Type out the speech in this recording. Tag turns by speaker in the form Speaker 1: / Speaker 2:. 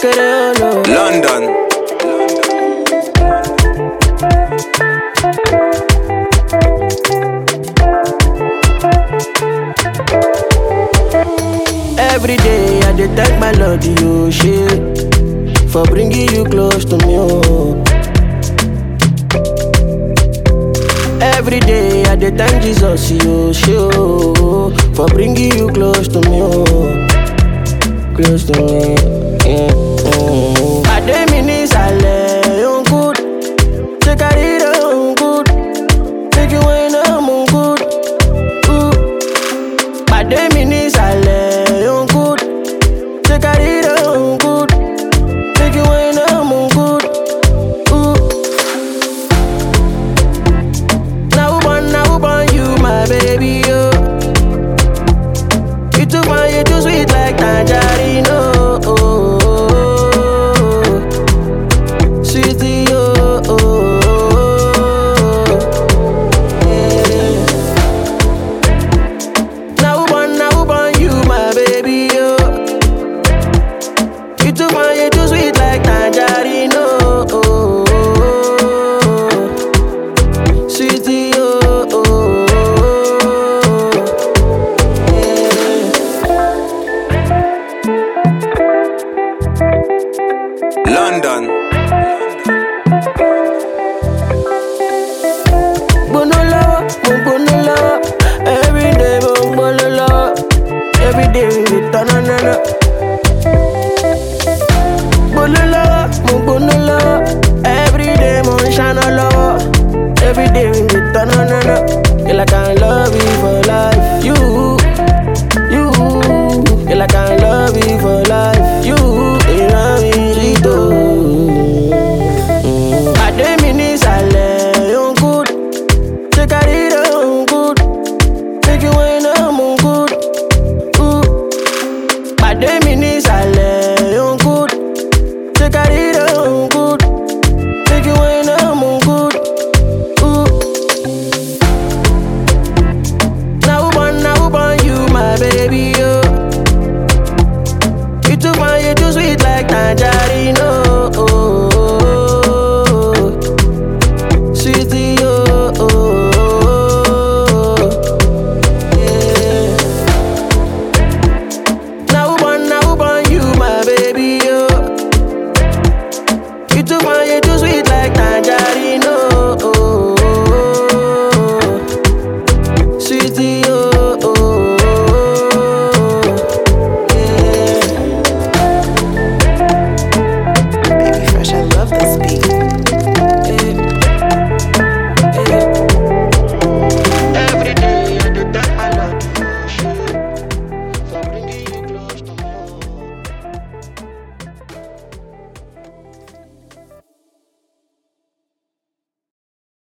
Speaker 1: kékeré ọ̀nà.
Speaker 2: London.
Speaker 1: Every day I dey thank my Lord, you shit, for bringing you close to me. Oh. Every day I dey thank Jesus, you shit, oh, for bringing you close to me. Oh. Close to me. Yeah. Oh. Pàdé mi ní ìsàlẹ̀, ó ń good. Ṣé kárí rẹ̀ ó ń good? Make you wine, I'm on good. Ooh. Pàdé mi ní ìsàlẹ̀, ó ń good. Ṣé kárí rẹ̀ ó ń good? Make you wine, I'm on good. Ooh. Na who born, na who born you, my baby, yo. You too fine, you too sweet like tangerine, oh. oh, oh, oh. Sweetie, oh, oh, oh. Yeah. Now who born, now who born you, my baby, yo. You too fine, you too sweet like tangerine, oh, oh, oh, oh. Sweetie, oh, oh, oh. Yeah.
Speaker 2: London.
Speaker 1: gbóná lọ́wọ́ mo gbóná lọ́wọ́ everyday mo ń gbóná lọ́wọ́ everyday we tọ́nà náná. gbóná lọ́wọ́ mo gbóná lọ́wọ́ everyday mo ń ṣáná lọ́wọ́ everyday we tọ́nà náná. Girl, I can love you for life. You, you, girl, I can love you for life. You, ìran mi sweet o. Pàdé mi ní ìsàlẹ̀, ó ń good. Take a read on good. Make you wine I'm on good. Ooh. Pàdé mi ní ìsàlẹ̀ on good. Take a read on good. Make you wine I'm on good. Ooh. Now who born, now who born you, my baby, yo. You too fine, you too sweet like tangerine, oh.